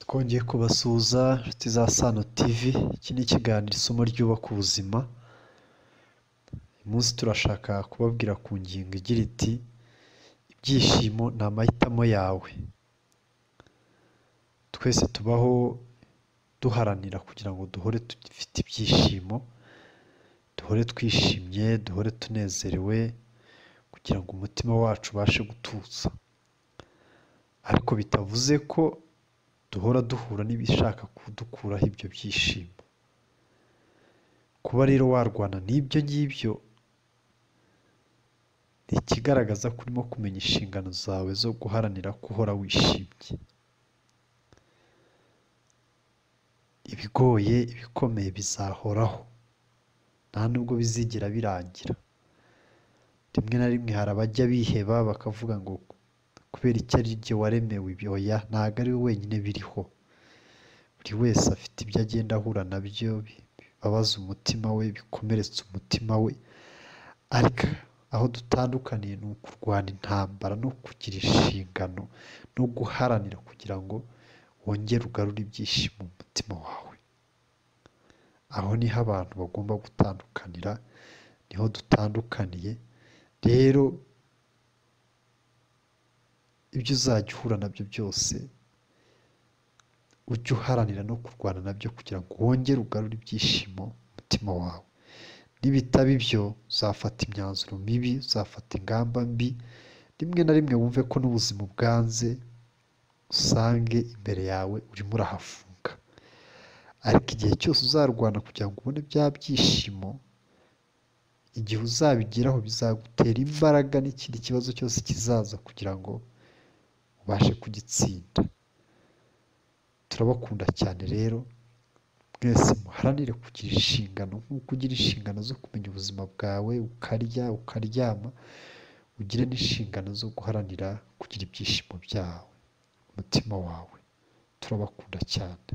twongeye kubasuhuza inshuti za Sano TV, iki ni ikiganiro isomo ryubaka ubuzima, uyu munsi turashaka kubabwira ku ngingo igira iti ibyishimo ni amahitamo yawe, twese tubaho duharanira kugira ngo duhore dufite ibyishimo, duhore twishimye, duhore tunezerewe kugira ngo umutima wacu ubashe gutuza, ariko bitavuze ko duhora duhura n'ibishaka kudukuraho ibyo byishimo, kuba rero warwana n'ibyo ngibyo ni ikigaragaza ko urimo kumenya inshingano zawe zo guharanira ko uhora wishimye, ibigoye, ibikomeye bizahoraho nta nubwo bizigera birangira, rimwe na rimwe hari abajya biheba bakavuga ngo kubera icyo ari jye waremewe ibi, oya ntabwo ari wowe wenyine biriho, buri wese afite ibyo agenda ahura na byo bibabaza umutima we, bikomeretsa umutima we, ariko aho dutandukaniye ni ukurwana intambara no kugira inshingano no guharanira kugira ngo wongere ugarure ibyishimo mu mutima wawe, aho niho abantu bagomba gutandukanira, niho dutandukaniye, rero ibyo uzajya uhura nabyo byose ujye uharanira no kurwana nabyo kugira ngo wongere ugarure ibyishimo mu mutima wawe, nibitaba ibyo uzafata imyanzuro mibi, uzafata ingamba mbi, rimwe na rimwe wumve ko n'ubuzima ubwanze usange imbere yawe urimo urahafunga, ariko igihe cyose uzarwana kugira ngo ubone bya byishimo, igihe uzabigeraho bizagutera imbaraga n'ikindi kibazo cyose kizaza kugira ngo ubashe kugitsinda, turabakunda cyane rero mwese muharanire kugira inshingano nk'uko ugira inshingano zo kumenya ubuzima bwawe, ukarya, ukaryama, ugire n'inshingano zo guharanira kugira ibyishimo byawe, umutima wawe turabakunda cyane.